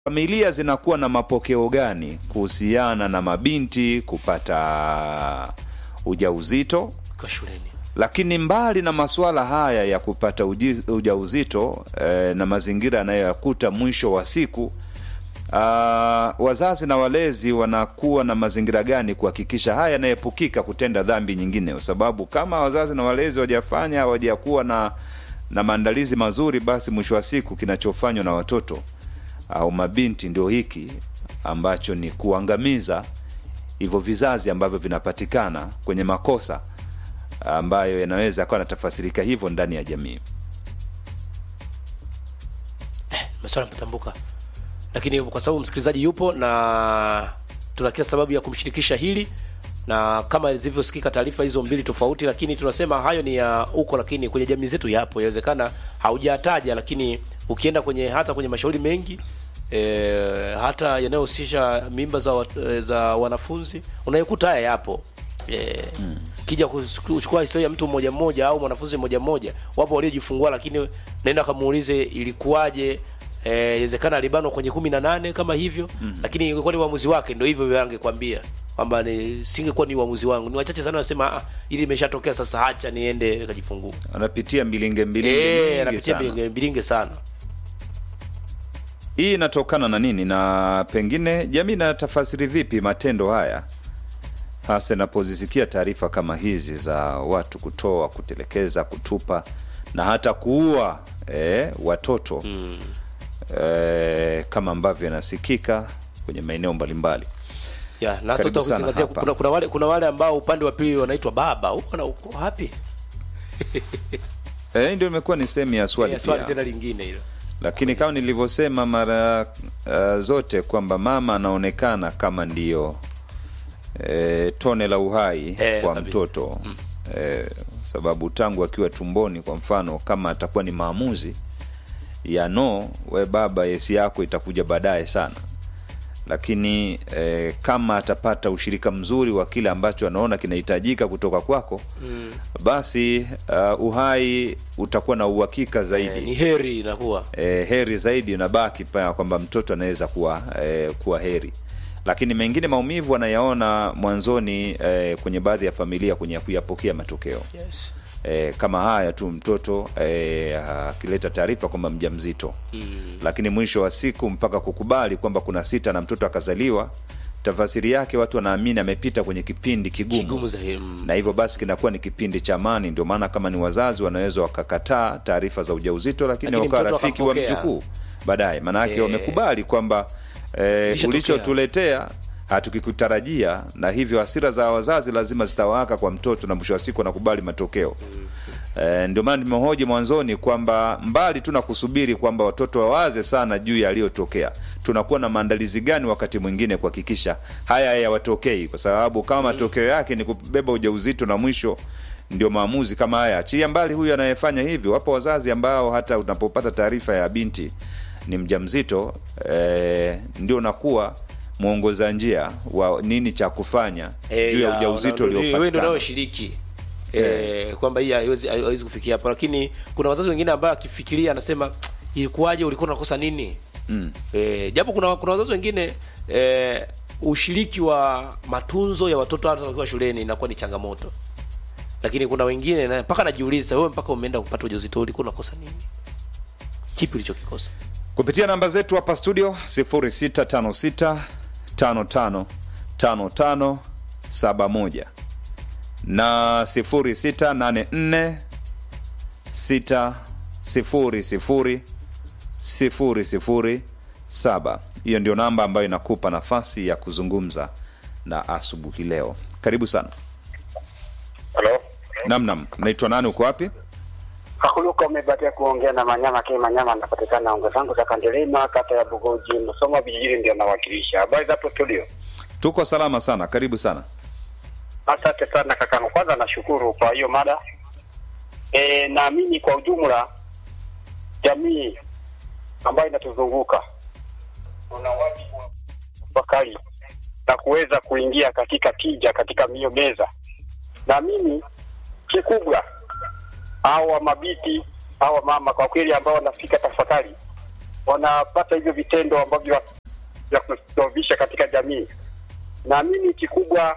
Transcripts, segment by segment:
familia zinakuwa na mapokeo gani kuhusiana na mabinti kupata ujauzito kwa shuleni lakini mbali na masuala haya ya kupata uji, ujauzito eh, na mazingira yanayoyakuta mwisho wa siku uh, wazazi na walezi wanakuwa na mazingira gani kuhakikisha haya yanaepukika kutenda dhambi nyingine kwa sababu kama wazazi na walezi wajafanya hawajakuwa na na maandalizi mazuri basi mwisho wa siku kinachofanywa na watoto au mabinti ndio hiki ambacho ni kuangamiza hivyo vizazi ambavyo vinapatikana kwenye makosa ambayo yanaweza akawa yanatafasirika hivyo ndani ya jamii maswala mtambuka lakini kwa sababu msikilizaji yupo na tuna kila sababu ya kumshirikisha hili na kama zilivyosikika taarifa hizo mbili tofauti lakini tunasema hayo ni ya huko lakini kwenye jamii zetu yapo inawezekana haujataja lakini ukienda kwenye hata kwenye mashauri mengi e, hata yanayohusisha mimba za, wat, e, za wanafunzi unayokuta haya yapo e, hmm. kija kuchukua historia ya mtu mmoja mmoja au mwanafunzi mmoja mmoja wapo waliojifungua lakini naenda kamuulize ilikuwaje inawezekana e, alibanwa kwenye kumi na nane kama hivyo mm-hmm. lakini ingekuwa ni uamuzi wake ndo hivyo hivyo angekwambia kwamba ni singekuwa ni uamuzi wangu ni wachache sana wanasema ah, ili imeshatokea sasa hacha niende kajifungua anapitia mbilinge mbilinge Eh, nyingi anapitia sana. bilinge, bilinge sana hii inatokana na nini na pengine jamii inatafasiri vipi matendo haya hasa inapozisikia taarifa kama hizi za watu kutoa kutelekeza kutupa na hata kuua eh, watoto mm. eh, kama ambavyo yanasikika kwenye maeneo mbalimbali ya na hasa Karibu sana utakuzingatia hapa. kuna, kuna wale kuna wale ambao upande wa pili wanaitwa baba huko na uko wapi eh, ndio imekuwa ni sehemu ya swali ya swali pia tena lingine hilo lakini kama nilivyosema mara uh, zote kwamba mama anaonekana kama ndiyo e, tone la uhai Eh, kwa kabisa. mtoto mm. e, sababu tangu akiwa tumboni kwa mfano kama atakuwa ni maamuzi ya no we baba yesi yako itakuja baadaye sana lakini e, kama atapata ushirika mzuri wa kile ambacho anaona kinahitajika kutoka kwako mm. basi uh, uhai utakuwa na uhakika zaidi eh, ni heri inakuwa e, heri zaidi unabaki paa kwamba mtoto anaweza kuwa e, kuwa heri lakini mengine maumivu anayaona mwanzoni e, kwenye baadhi ya familia kwenye kuyapokea matokeo yes. e, kama haya tu mtoto e, akileta taarifa kwamba mja mzito mm. lakini mwisho wa siku mpaka kukubali kwamba kuna sita na mtoto akazaliwa tafasiri yake watu wanaamini amepita kwenye kipindi kigumu, kigumu zaidi mm. na hivyo basi kinakuwa ni kipindi cha amani ndio maana kama ni wazazi wanaweza wakakataa taarifa za ujauzito lakini, Lakini wakawa mtoto rafiki wa akampokea. mjukuu baadaye maanake Eh. wamekubali kwamba eh, Ilishatokea. ulichotuletea hatukikutarajia na hivyo hasira za wazazi lazima zitawaka kwa mtoto na mwisho wa siku anakubali matokeo Eh, ndio maana nimehoji mwanzoni kwamba mbali tu na kusubiri kwamba watoto wawaze sana juu ya yaliyotokea tunakuwa na maandalizi gani wakati mwingine kuhakikisha haya hayawatokei kwa sababu kama matokeo yake ni kubeba ujauzito na mwisho ndio maamuzi kama haya achilia mbali huyu anayefanya hivyo wapo wazazi ambao hata unapopata taarifa ya binti ni mjamzito eh, ndio unakuwa mwongoza njia wa nini cha kufanya Eh, juu ya ya, ujauzito una- wewe ndio uliopatikana unayoshiriki eh, kwamba hii haiwezi haiwezi kufikia hapo lakini kuna wazazi wengine ambao akifikiria anasema ilikuwaje ulikuwa unakosa nini mm. eh, japo kuna kuna wazazi wengine eh, ushiriki wa matunzo ya watoto hata wakiwa shuleni inakuwa ni changamoto lakini kuna wengine na- mpaka najiuliza wewe mpaka umeenda kupata ujauzito ulikuwa unakosa nini kipi ulichokikosa kupitia namba zetu hapa studio 0656 55 55 71 na 0684 6 0 0 0 0 7 hiyo ndio namba ambayo inakupa nafasi ya kuzungumza na asubuhi leo karibu sana Halo, namnam naitwa nani uko wapi Kakuluka umebatia kuongea na Manyama K Manyama, anapatikana ongo zangu za Kandelema, kata ya Bugoji, Musoma vijijini, ndio nawakilisha. Habari za hapo studio? tuko salama sana karibu sana Asante sana kakangu, kwanza nashukuru kwa hiyo mada. E, naamini kwa ujumla jamii ambayo inatuzunguka tuna wajibu wa kutafakari na kuweza kuingia katika tija katika hiyo meza. Naamini kikubwa hawa mabiti hawa mama kwa kweli ambao wanafika tafakari wanapata hivyo vitendo ambavyo vya kusababisha katika jamii. Na mimi kikubwa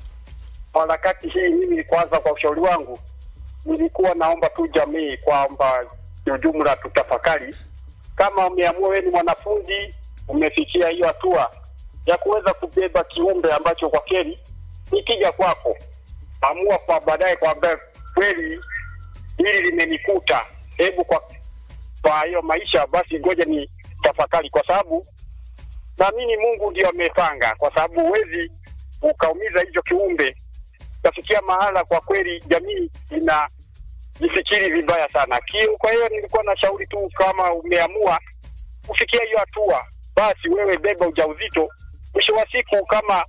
kwa harakati hii, mimi kwanza, kwa ushauri wangu, nilikuwa naomba tu jamii kwamba kiujumla tutafakari, kama umeamua wewe ni mwanafunzi, umefikia hiyo hatua ya kuweza kubeba kiumbe ambacho kwa kweli nikija kwako, amua kwa baadaye kwamba kweli hili limenikuta, hebu kwa kwa hiyo maisha basi, ngoja ni tafakari, kwa sababu naamini Mungu ndio amepanga, kwa sababu huwezi ukaumiza hicho kiumbe. Tafikia mahala kwa kweli jamii ina jifikiri vibaya sana Kio. Kwa hiyo nilikuwa na shauri tu, kama umeamua kufikia hiyo hatua, basi wewe beba ujauzito. Mwisho wa siku, kama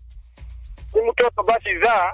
ni mtoto, basi zaa.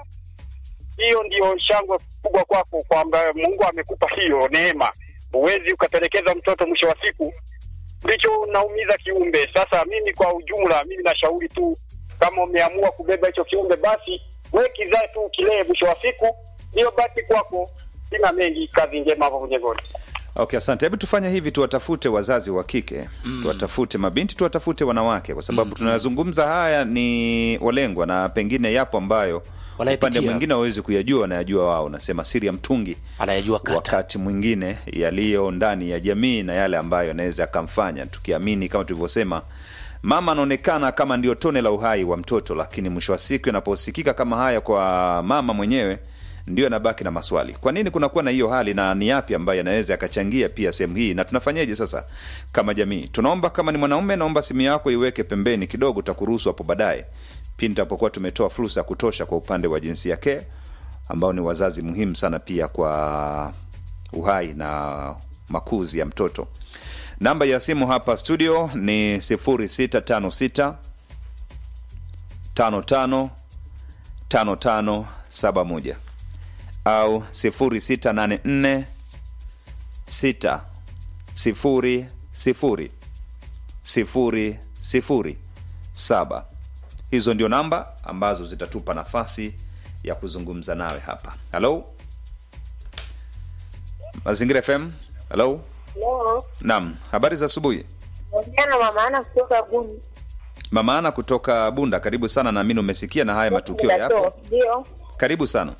Hiyo ndio shangwe kubwa kwako, kwamba Mungu amekupa hiyo neema. Huwezi ukatelekeza mtoto, mwisho wa siku ndicho unaumiza kiumbe. Sasa mimi kwa ujumla, mimi nashauri tu, kama umeamua kubeba hicho kiumbe, basi we kizae tu kilee, mwisho wa siku ndiyo basi kwako. Sina mengi, kazi njema hapo kwenye goli. Okay, asante. Hebu tufanye hivi, tuwatafute wazazi wa kike mm. tuwatafute mabinti, tuwatafute wanawake, kwa sababu mm. tunayazungumza haya ni walengwa, na pengine yapo ambayo Wanayepitia. upande mwingine hawezi kuyajua, wanayajua wao. Nasema siri ya mtungi anayejua kata wakati mwingine yaliyo ndani ya jamii na yale ambayo yanaweza akamfanya, tukiamini kama tulivyosema, mama anaonekana kama ndio tone la uhai wa mtoto, lakini mwisho wa siku yanaposikika kama haya kwa mama mwenyewe ndio anabaki na maswali, kwa nini kunakuwa na hiyo hali na ni yapi ambayo yanaweza yakachangia pia sehemu hii, na tunafanyaje sasa kama jamii? Tunaomba kama ni mwanaume, naomba simu yako iweke pembeni kidogo, utakuruhusu hapo baadaye pindi tapokuwa tumetoa fursa ya kutosha kwa upande wa jinsia ke ambao ni wazazi muhimu sana pia kwa uhai na makuzi ya mtoto. Namba ya simu hapa studio ni 0656 55 5571 au 0684 6 0 0 0 0 7 hizo ndio namba ambazo zitatupa nafasi ya kuzungumza nawe hapa halo mazingira fm halo Leo naam habari za asubuhi ongea mama ana kutoka Buni. mama ana kutoka bunda karibu sana naamini umesikia na haya matukio yapo Ndio. karibu sana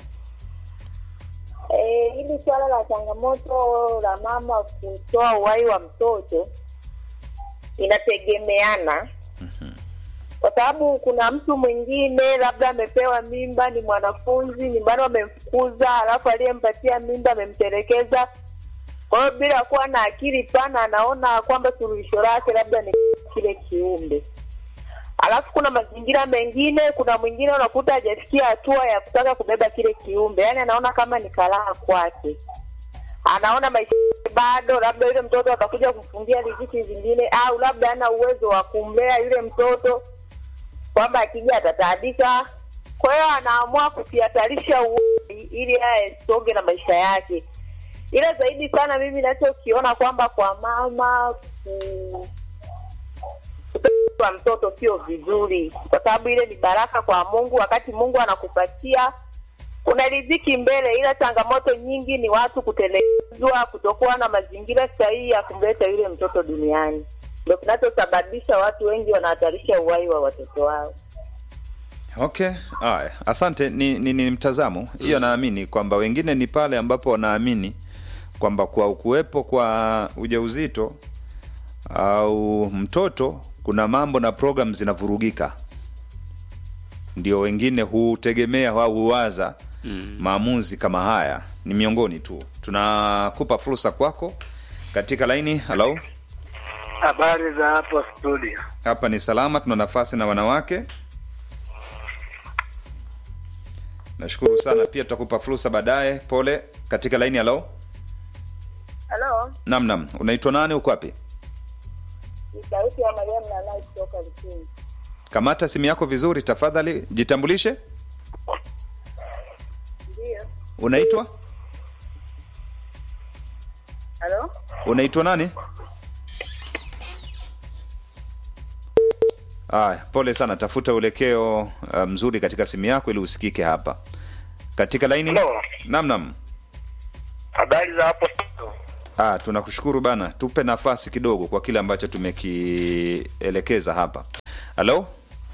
Eh, hili swala la changamoto la mama kutoa uhai wa mtoto inategemeana kwa sababu kuna mtu mwingine labda amepewa mimba, ni mwanafunzi, nyumbani wamemfukuza, alafu aliyempatia mimba amemtelekeza. Kwa hiyo bila kuwa na akili pana, anaona kwamba suluhisho lake labda ni kile kiumbe. Alafu kuna mazingira mengine, kuna mwingine unakuta hajafikia hatua ya kutaka kubeba kile kiumbe, yaani anaona kama ni karaha kwake, anaona maisha yake bado, labda yule mtoto atakuja kufungia riziki zingine, au labda hana uwezo wa kumlea yule mtoto, kwamba akija atataabika. Kwa hiyo anaamua kukihatarisha uhai ili yeye asonge na maisha yake. Ila zaidi sana mimi nachokiona kwamba kwa mama ku wa mtoto sio vizuri, kwa sababu ile ni baraka kwa Mungu. Wakati Mungu anakupatia kuna riziki mbele, ila changamoto nyingi ni watu kutelekezwa, kutokuwa na mazingira sahihi ya kumleta yule mtoto duniani, ndio kinachosababisha watu wengi wanahatarisha uhai wa watoto wao. okay haya asante ni, ni, ni mtazamo hiyo naamini kwamba wengine ni pale ambapo wanaamini kwamba kwa kuwepo kwa ujauzito au mtoto kuna mambo na program zinavurugika ndio wengine hutegemea au huwaza mm. maamuzi kama haya ni miongoni tu tunakupa fursa kwako katika laini halo Habari za hapo studio. hapa ni salama tuna nafasi na wanawake nashukuru sana pia tutakupa fursa baadaye pole katika laini halo Halo, nam nam unaitwa nani uko wapi ni sauti ya Mariam Nanai kutoka Likini. kamata simu yako vizuri tafadhali jitambulishe Ndio. unaitwa Halo, unaitwa nani aya pole sana tafuta uelekeo uh, mzuri katika simu yako ili usikike hapa katika laini Hello. nam nam Habari za hapo studio. Ah, tunakushukuru bana, tupe nafasi kidogo kwa kile ambacho tumekielekeza hapa. Halo,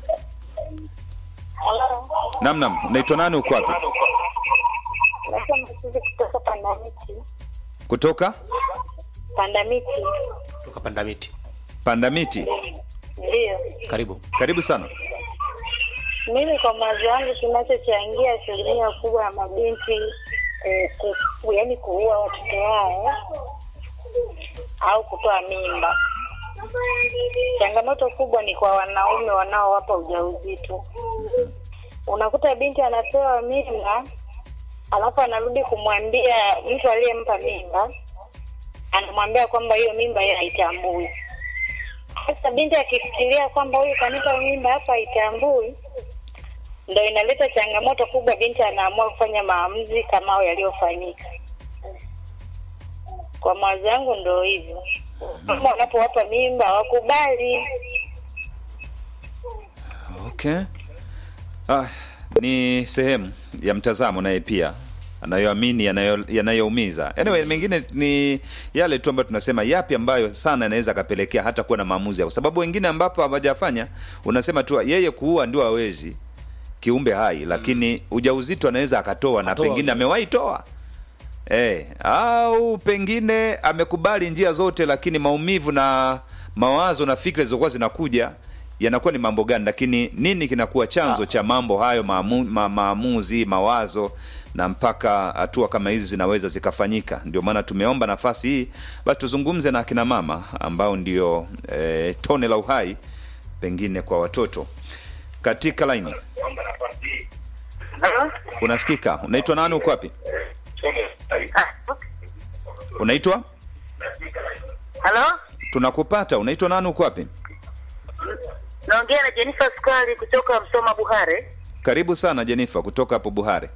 Halo, nam nam, unaitwa nani? Uko wapi? naitwa Masuzi kutoka Pandamiti. Kutoka Pandamiti, toka pandamiti Pandamiti. ndiyo. karibu Karibu sana. Mimi kwa mawazo yangu, kinachochangia asilimia kubwa ya mabinti eh, ku, yaani kuua watoto wao au kutoa mimba, changamoto kubwa ni kwa wanaume wanaowapa ujauzito. Unakuta binti anapewa mimba, alafu anarudi kumwambia mtu aliyempa mimba, anamwambia kwamba hiyo mimba yeye haitambui. Sasa binti akifikiria kwamba huyu kanipa mimba hapa haitambui, ndo inaleta changamoto kubwa. Binti anaamua kufanya maamuzi kama hayo yaliyofanyika. Kwa mawazo yangu ndo hivyo, kama wanapowapa mimba wakubali. Okay. Ah, ni sehemu ya mtazamo naye pia anayoamini yanayo- yanayoumiza. Anyway, mengine ni yale tu ambayo tunasema yapi ambayo sana yanaweza akapelekea hata kuwa na maamuzi, kwa sababu wengine ambapo hawajafanya unasema tu yeye kuua ndio hawezi kiumbe hai, lakini ujauzito anaweza akatoa na Atoa. pengine amewahi toa Eh, au pengine amekubali njia zote, lakini maumivu na mawazo na fikra zilizokuwa zinakuja yanakuwa ni mambo gani, lakini nini kinakuwa chanzo cha mambo hayo maamu, ma, maamuzi mawazo na mpaka hatua kama hizi zinaweza zikafanyika. Ndio maana tumeomba nafasi hii basi tuzungumze na akina mama ambao ndio eh, tone la uhai pengine kwa watoto katika laini. Unasikika? Unaitwa nani? Uko wapi? Unaitwa? Halo, Tunakupata. Unaitwa nani? Uko wapi? naongea na Jennifer Sukari kutoka Msoma Buhare. Karibu sana Jenifa kutoka hapo Buhare.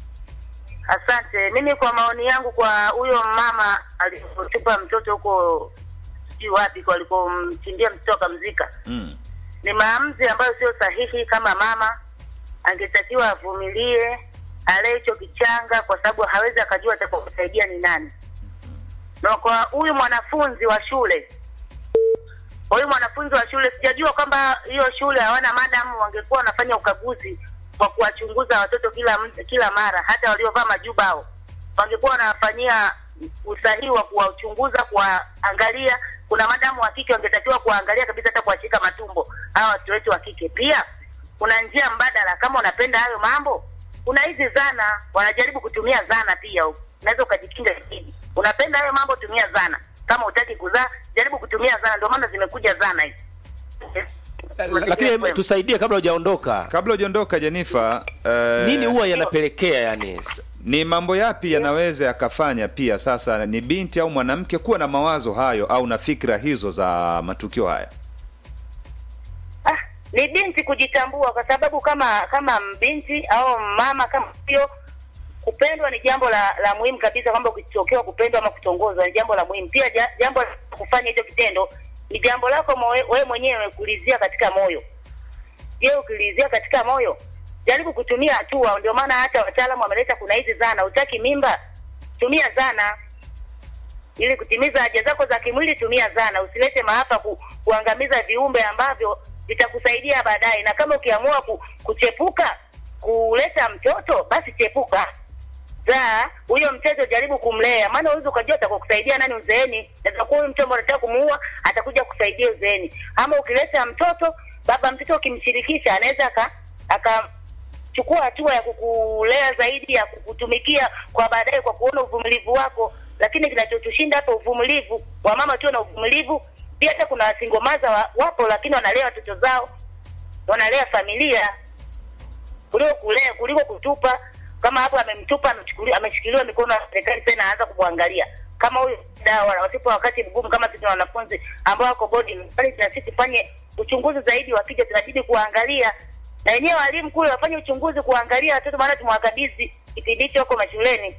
Asante. Mimi kwa maoni yangu, kwa huyo mama alipotupa mtoto huko sijui wapi kwa alikomchimbia mtoto akamzika, Mm. ni maamuzi ambayo sio sahihi. Kama mama angetakiwa avumilie, alee hicho kichanga, kwa sababu hawezi akajua atakusaidia ni nani. Na kwa huyu mwanafunzi wa shule, kwa huyu mwanafunzi wa shule, sijajua kwamba hiyo shule hawana madamu, wangekuwa wanafanya ukaguzi kwa kuwachunguza watoto kila md- kila mara, hata waliovaa majuba hao wangekuwa wanawafanyia usahihi wa kuwachunguza, kuwaangalia. Kuna madamu wa kike wangetakiwa kuwaangalia kabisa, hata kuwashika matumbo hawa watoto wetu wa kike. Pia kuna njia mbadala, kama unapenda hayo mambo, kuna hizi zana, wanajaribu kutumia zana pia huko, unaweza ukajikinga zaidi. Unapenda hayo mambo, tumia zana. Kama hutaki kuzaa, jaribu kutumia zana, ndio maana zimekuja zana hizi. lakini tusaidie kabla hujaondoka Kabla hujaondoka Jenifa, eh, nini huwa yanapelekea yani s- ni mambo yapi yanaweza yakafanya pia sasa ni binti au mwanamke kuwa na mawazo hayo au na fikra hizo za matukio haya? Ah, ni binti kujitambua, kwa sababu kama kama binti au mama kama hiyo, kupendwa ni jambo la la muhimu kabisa, kwamba ukitokewa kupendwa ama kutongozwa ni jambo la muhimu pia. Ja, jambo la kufanya hicho kitendo ni jambo lako moe- wewe mwenyewe kulizia katika moyo. Je, ukilizia katika moyo, jaribu kutumia hatua. Ndio maana hata wataalamu wameleta, kuna hizi zana. Utaki mimba, tumia zana ili kutimiza haja zako za kimwili, tumia zana. Usilete maafa ku, kuangamiza viumbe ambavyo vitakusaidia baadaye. Na kama ukiamua ku, kuchepuka kuleta mtoto, basi chepuka, zaa huyo mtoto, jaribu kumlea, maana huwezi ukajua atakusaidia nani uzeeni. Naweza kuwa huyu mtu ambaye unataka kumuua atakuja kusaidia uzeeni, ama ukileta mtoto, baba mtoto ukimshirikisha, anaweza aka aka chukua hatua ya kukulea zaidi ya kukutumikia kwa baadaye kwa kuona uvumilivu wako. Lakini kinachotushinda hapa uvumilivu, wamama tuwe na uvumilivu pia. Hata kuna wasingomaza wa, wapo, lakini wanalea watoto zao, wanalea familia kuliko kulea kuliko kutupa. Kama hapo amemtupa, amechukuliwa, ameshikiliwa mikono ya serikali, tena anaanza kumwangalia kama huyu dawa wasipo wakati mgumu kama sisi na wanafunzi ambao wako bodi mbali, na sisi tufanye uchunguzi zaidi, wakija tunabidi kuangalia na wenyewe walimu kule wafanye uchunguzi kuangalia watoto, maana tumewakabidhi kipindi hicho huko mashuleni.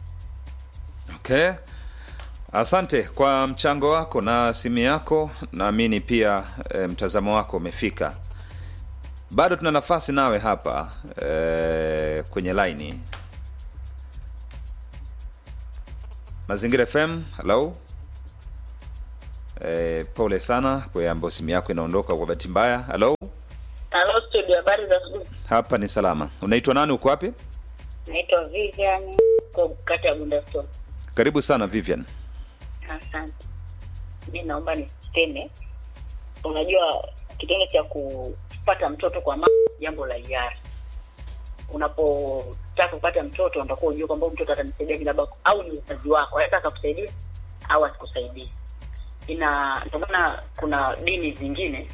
Okay. Asante kwa mchango wako na simu yako. Naamini pia e, mtazamo wako umefika. Bado tuna nafasi nawe hapa e, kwenye laini. Mazingira FM, hello. E, pole sana kwa ambayo simu yako inaondoka kwa bahati mbaya. Hello, Halo studio, habari za asubuhi. hapa ni salama. Unaitwa nani? Uko wapi? Naitwa Vivian kwa kata ya Bundastone. Karibu sana Vivian. Asante. Mi naomba niseme, unajua kitendo cha kupata mtoto kwa mama ni jambo la hiari. Unapotaka kupata mtoto, unatakiwa ujue kwamba huyu mtoto atanisaidia labda, au ni mzazi wako anaweza akakusaidia au asikusaidie. Ina ndio maana kuna dini zingine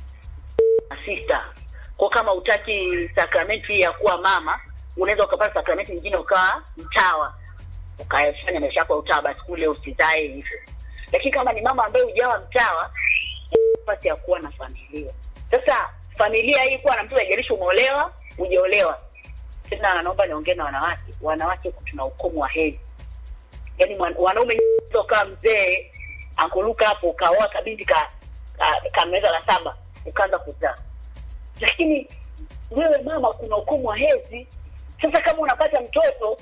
sista kwa kama utaki sakramenti ya kuwa mama, unaweza ukapata sakramenti nyingine ukawa mtawa ukafanya maisha yako ya utawa, basi kule usizae hivyo. Lakini kama ni mama ambaye hujawa mtawa, nafasi ya kuwa na familia. Sasa familia hii kuwa na mtu haijalishi umeolewa hujaolewa. Tena naomba niongee na wanawake, wanawake tuna ukomo wa hedhi, yaani mwan- wanaume kama mzee ankuluka hapo ukaoa kabinti ka, ka, ka meza la saba ukaanza kuzaa lakini wewe mama, kuna ukomo wa hedhi. Sasa kama unapata mtoto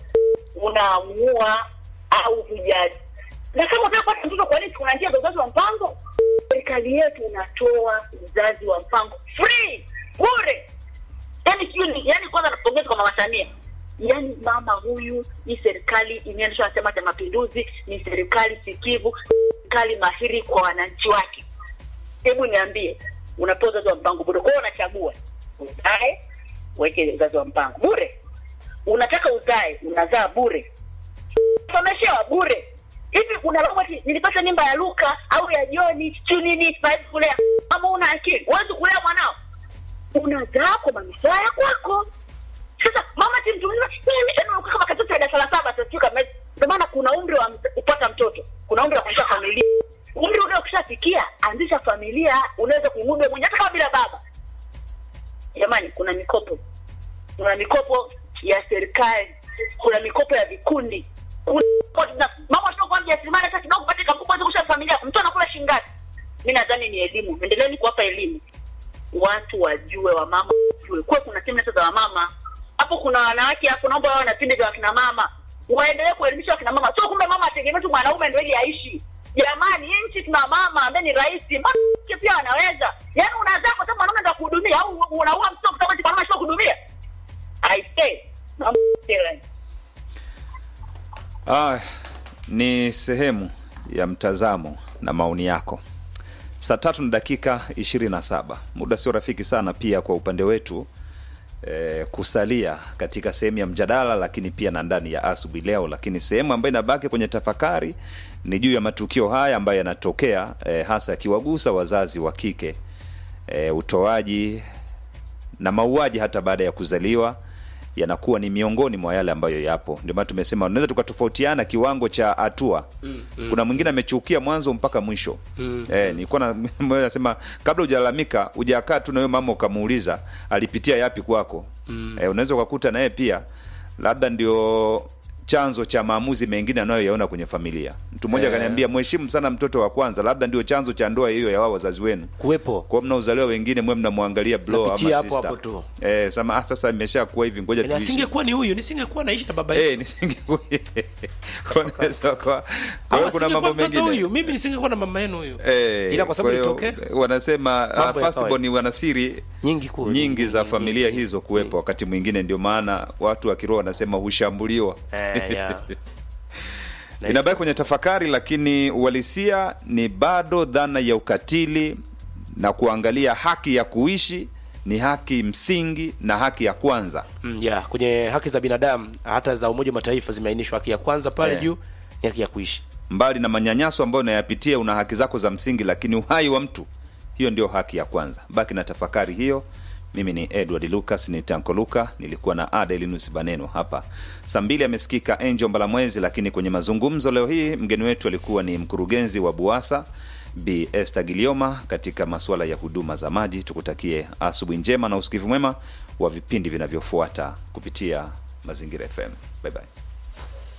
unaamua au hujaji, na kama unataka kupata mtoto, kwa nini kuna njia za uzazi wa mpango? Serikali yetu inatoa uzazi wa mpango free bure. Yani sio ni yani, kwanza napongeza kwa mama Samia. Yani mama huyu, ni serikali imeanzishwa na Chama cha Mapinduzi, ni serikali sikivu, serikali mahiri kwa wananchi wake. Hebu niambie, unapewa uzazi wa mpango bure. Kwa hiyo unachagua uzae, uweke uzazi wa mpango bure. Unataka uzae, unazaa bure, someshewa bure. Hivi unalaumu ati nilipata mimba ya Luka au ya Joni siu nini, siwezi kulea. Kama una akili, huwezi kulea mwanao, unazaa kwa manufaa ya kwako. Sasa mama si mtu mzima, mimi tena unakuwa kama katoto ya darasa la saba tutafika mezi. Ndio maana kuna umri wa mz- kupata mtoto, kuna umri wa kuanzisha familia. Umri ule ukishafikia, anzisha familia, unaweza kuimudu wewe mwenyewe hata kama bila baba. Jamani, kuna mikopo, kuna mikopo ya serikali, kuna mikopo ya vikundi, kuna na- mama tunakuwa mjasiriamali hata kidogo, pate kamkubwa kusha familia, mtu anakula shilingi ngapi? Mimi nadhani ni elimu, endeleeni kuwapa elimu watu wajue, wamama wajue, kuwe kuna semina za wamama hapo, kuna wanawake hapo, naomba wao na vipindi vya wakina mama, waendelee kuelimisha wakina mama, sio kumbe mama ategemee tu mwanaume ndio ili aishi. Jamani, hii nchi tuna mama ambaye ni rais, mke pia anaweza. Yaani unazaa kwa sababu mwanaume ndio kuhudumia, au unaua mtoto kwa sababu eti mwanaume sio kuhudumia? I say mama tena. Ah, ni sehemu ya mtazamo na maoni yako. Saa tatu na dakika 27, muda sio rafiki sana pia kwa upande wetu eh, kusalia katika sehemu ya mjadala, lakini pia na ndani ya asubuhi leo. Lakini sehemu ambayo inabaki kwenye tafakari ni juu ya matukio haya ambayo yanatokea eh, hasa yakiwagusa wazazi wa kike eh, utoaji na mauaji hata baada ya kuzaliwa yanakuwa ni miongoni mwa yale ambayo yapo. Ndio maana tumesema unaweza tukatofautiana kiwango cha hatua mm, mm, kuna mwingine amechukia mwanzo mpaka mwisho mm, eh, nilikuwa na mmoja nasema kabla hujalalamika hujakaa tu na huyo mama ukamuuliza alipitia yapi kwako mm. eh, unaweza ukakuta naye pia labda ndio chanzo cha maamuzi mengine anayoyaona kwenye familia. Mtu mmoja Eh. akaniambia mheshimu sana mtoto wa kwanza, labda ndio chanzo cha ndoa hiyo ya wao wazazi wenu kuwepo kwa mnaozaliwa wengine mwe mnamwangalia blow Napitia ama hapo sister. hapo tu. Eh, sema ah, sasa imeshakuwa hivi ngoja Na tuishi. asingekuwa ni huyu nisingekuwa naishi na baba yetu Eh, nisingekuwa. Wanaweza kwa kwa Ama hiyo kuna asingekuwa mambo mtoto mengine. huyu mimi nisingekuwa na mama yenu huyu Eh, ila kwa sababu hiyo, nitokee wanasema uh, Mambo ya first born wana siri nyingi kuu nyingi za familia hizo kuwepo wakati mwingine ndio maana watu wa kiroho wanasema hushambuliwa eh, yeah. inabaki kwenye tafakari lakini uhalisia ni bado dhana ya ukatili na kuangalia haki ya kuishi ni haki msingi na haki ya kwanza Mm, yeah, kwenye haki za binadamu hata za Umoja wa Mataifa zimeainishwa haki ya kwanza pale Eh. juu ni haki ya kuishi. mbali na manyanyaso ambayo unayapitia una haki zako za msingi lakini uhai wa mtu hiyo ndio haki ya kwanza baki na tafakari hiyo mimi ni edward lucas ni tanko luka nilikuwa na ada elinus baneno hapa saa mbili amesikika angel mbalamwezi lakini kwenye mazungumzo leo hii mgeni wetu alikuwa ni mkurugenzi wa buasa b este gilioma katika masuala ya huduma za maji tukutakie asubuhi njema na usikivu mwema wa vipindi vinavyofuata kupitia mazingira fm bye bye